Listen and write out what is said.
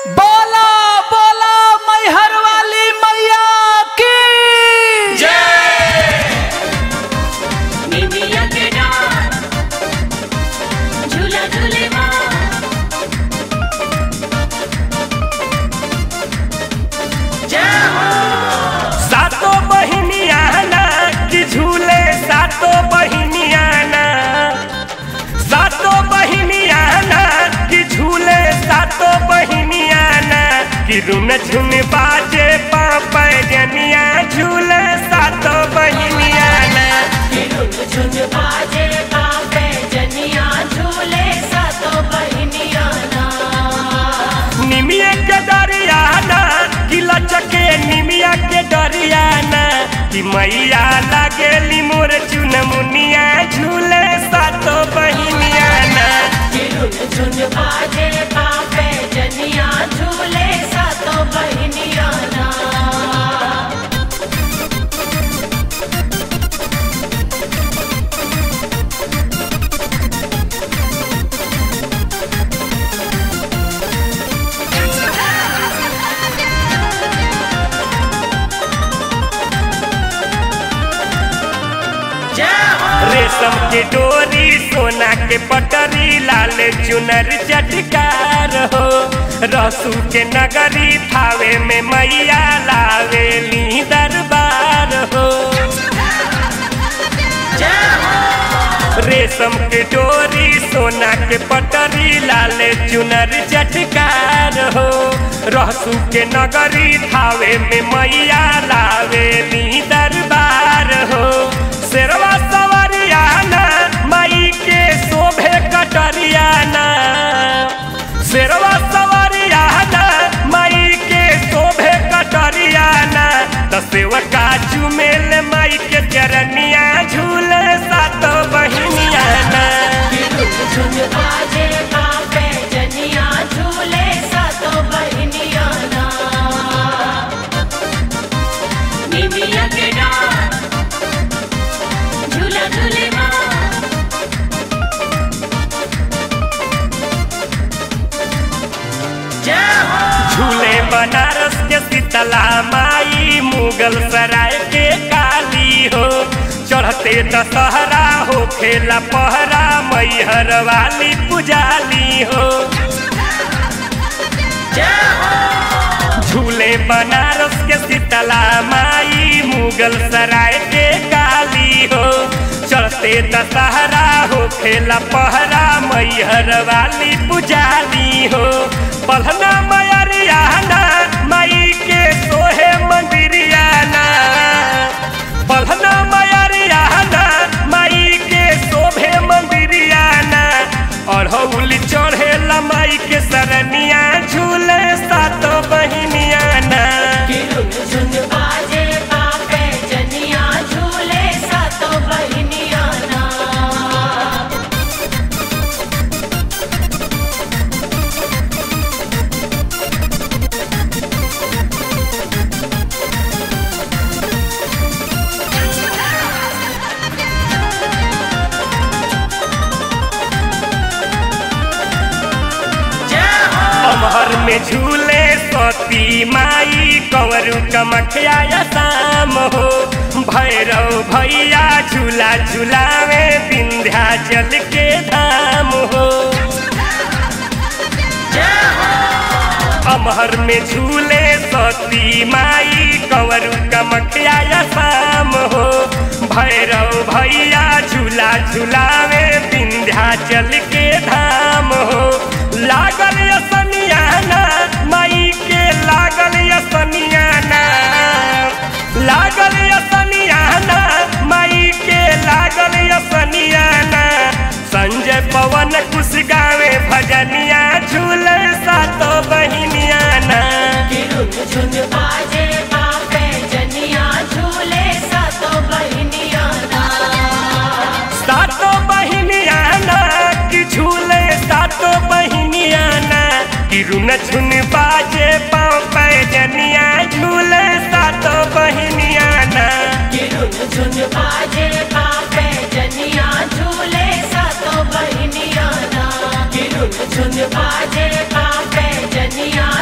बोला बोला मैहर वाली मैया की निमिया के डार झूला झूले माँ सातो बहिनिया ना कि झूले सातो बहिनिया ना सातो बहिनिया ना कि झूले सातो बहिनिया ना कि रुन झुन बाजे पापा जनिया झूले सातो बहिनिया ना झुन बाजे बापे जनिया झूले सातो बहिनिया ना निमिया के डरियाना कि लचके निमिया के डरियाना कि मैया लागेली मोर चुन मुनिया झूले सातो बहिनिया ना झुन बाजे बापे जनिया झूले सातो बहिनिया ना रेशम के डोरी सोना के पटरी लाल चुनर चटकार हो रसू के नगरी थावे में मैया लावेली दरबार हो रेशम के डोरी सोना के पटरी लाल चुनर चटकार हो रहसू के नगरी थावे में मैया लावेली दरबार हो शेरवा सवरियाना माई के शोभे कटरियाना शेरवा सवरियाना माई के शोभे कटरियाना दसेवका चुमेल माई के चरनिया झूले सातो बहिनिया ना झुन बाजे बापे जनिया झूले सातो बहिनिया ना निमिया के डार झूला झूले माँ झूले बनारस के शीतला माई मुगल सराय के काली हो चढ़ते दशहरा हो खेला पहरा मैहर वाली पुजाली हो झूले बनारस के शीतला माई मुगल सराय के काली हो चढ़ते दशहरा हो खेला पहरा मैहर वाली पुजाली हो पलना मैरियाना माई के सोहे मंदिरियाना पलना मैरियाना माई के शोभे मंदिरियाना अढ़ौली चढ़ेला माई के सरनिया झूले सातो बहिनियाना झुन बाजे बापे जनिया झूले सातो बहिनिया ना अमहर में झूले सती माई कंवरू कमखिया शाम हो भैरव भैया झूला झूलावे विंध्याचल के धाम हो अमहर में झूले सती माई कंवरू कमखिया शाम हो भैरव भैया झूला झूलावे विंध्याचल के धाम हो लागल यसनियाना माई के लागल यसनियाना लागल यसनियाना माई के लागल यसनियाना संजय पवन कुश गावे भजनिया झूले सातो बहिनियाना झुन बाजे बापे जनिया झूले सातो बहिनिया ना सातो बहिनियाना कि झूले सातो बहिनियाना कि रुन झुन बाजे पाँव पैजनिया झूले सातो बहिनियाना झुन बाजे बापे जनिया झूले सातो बहिनिया ना झुन बाजे बापे जनिया